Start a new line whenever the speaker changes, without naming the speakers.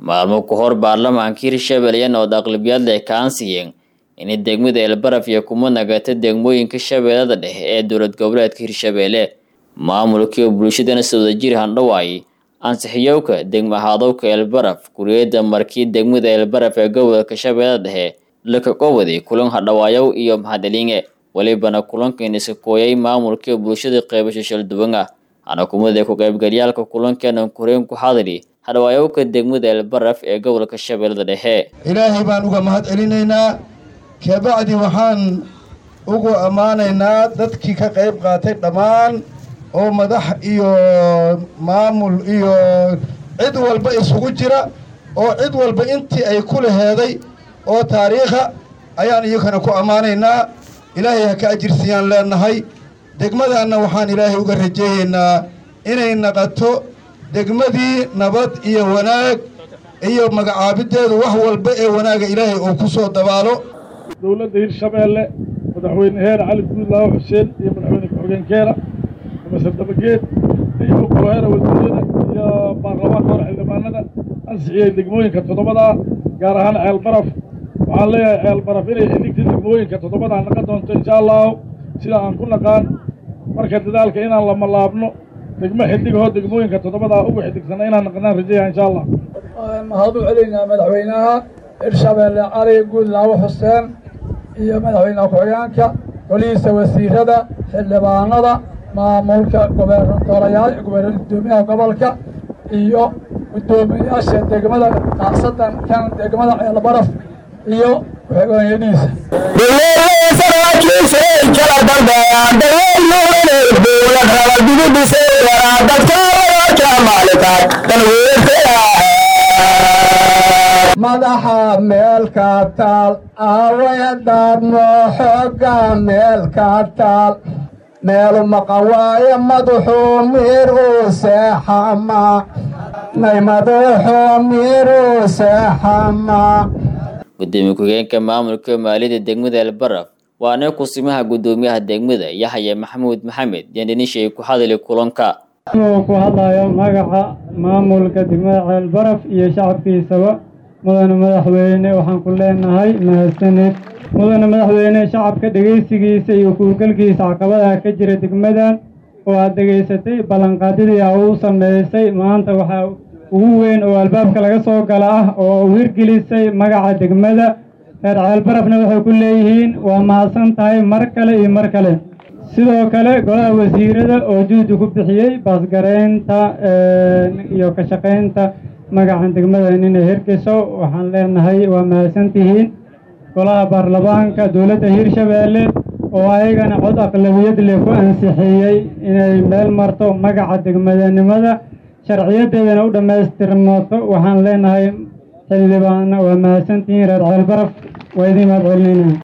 maalmo ka hor baarlamaanka hirshabelle nood aqlabiyad leh ka ansiyeen inay degmada elbaraf iyo kuma nagata degmooyinka shabeellada dhexe ee dowlad goboleedka hirshabelle maamulkii bulshadana si wadajir handhawaay ansixiyowka degma haadowka elbaraf guriyada markii degmada elbaraf ee gobolka shabeellada dhexe laka qowaday kulan hadhawaayow iyo mahadcelinge welibana kulankan iska kooyay maamulkii bulshada qeybasho shalduwan ah hana kumada ku qaybgalyaalka kulankeena koreen ku xadiri hadhawaayowka degmada elbaraf ee gobolka shabeellada dhexe
ilaahay baan uga mahad celinaynaa kabacdi waxaan ugu ammaanaynaa dadkii ka qayb qaatay dhammaan oo madax iyo maamul iyo cid walba isugu jira oo cid walba intii ay ku laheeday oo taariikha ayaan iyakana ku ammaanaynaa ilaahay ha ka ajirsiyaan leenahay degmadaanna waxaan ilaahay uga rajeeyaynaa inay naqato degmadii nabad iyo wanaag iyo magacaabiddeedu wax walba ee wanaaga ilaahay uu ku soo dabaalo
dowladda hirshabeelle madaxweyne heer cali guudlaawo xuseen iyo madaxweyne ku-xigeenkeena masar dabageed iyo koloheera wasiirada iyo baarlamaanka hore xildhibaanada ansixiyey degmooyinka toddobadaa gaar ahaan ceelbaraf waxaan leeyahay ceelbaraf inay xidhigta degmooyinka toddobadaa naqan doonto insha allahu sida aan ku naqaan marka dadaalka inaan lama laabno degmo xidhigahoo degmooyinka toddobadaa ugu xidhigsana inaan naqanaan rajeeya insha allah
mahad u celinaynaa madaxweynaha hirshabeelle cali guudlaawo xuseen iyo madaxweynaha ku-xigeenka golihiisa wasiirada xildhibaanada maamulka gobernatoriyaal gudoomiyaha gobolka iyo guddoomiyaasha degmada khaasatan kan degmada ceelbaraf iyo ku-xigeenyadiisa
madaxa meelka taal aaweedarno xooga meelka taal meelu maqan waaye madaxuu miiruu seexama nay madaxuu miiruu seexama
gudoomiye ku-xigeenka maamulka maaliyadda degmada elbaraf waana kusimaha guddoomiyaha degmada yaxya maxamuud maxamed yandhinishay ku hadali kulanka
inuu ku hadlayo magaca maamulka degmada ceelbaraf iyo shacabkiisaba mudane madaxweyne waxaan ku leenahay mahadsaned mudane madaxweyne shacabka dhegaysigiisa iyo kuurgalkiisa caqabadaha ka jira degmadan oo aad dhegaysatay ballanqaadyadii a uu sameysay maanta waxaa ugu weyn oo albaabka laga soo gala ah oo u hirgelisay magaca degmada reer ceelbarafna waxay ku leeyihiin waa mahadsan tahay mar kale iyo mar kale sidoo kale golaha wasiirada oo juhdi ku bixiyey baasgareynta iyo ka shaqaynta magacan degmadan inay hirgesho waxaan leenahay waa mahadsantihiin golaha baarlamaanka dowladda hirshabeelle oo ayagana cod aqlabiyad leh ku ansixiyey inay meel marto magaca degmadanimada sharciyadeedana u dhammaystirmato waxaan leenahay xildhibaana waa mahadsantihiin reer ceelbaraf waa idiin mahad celinayna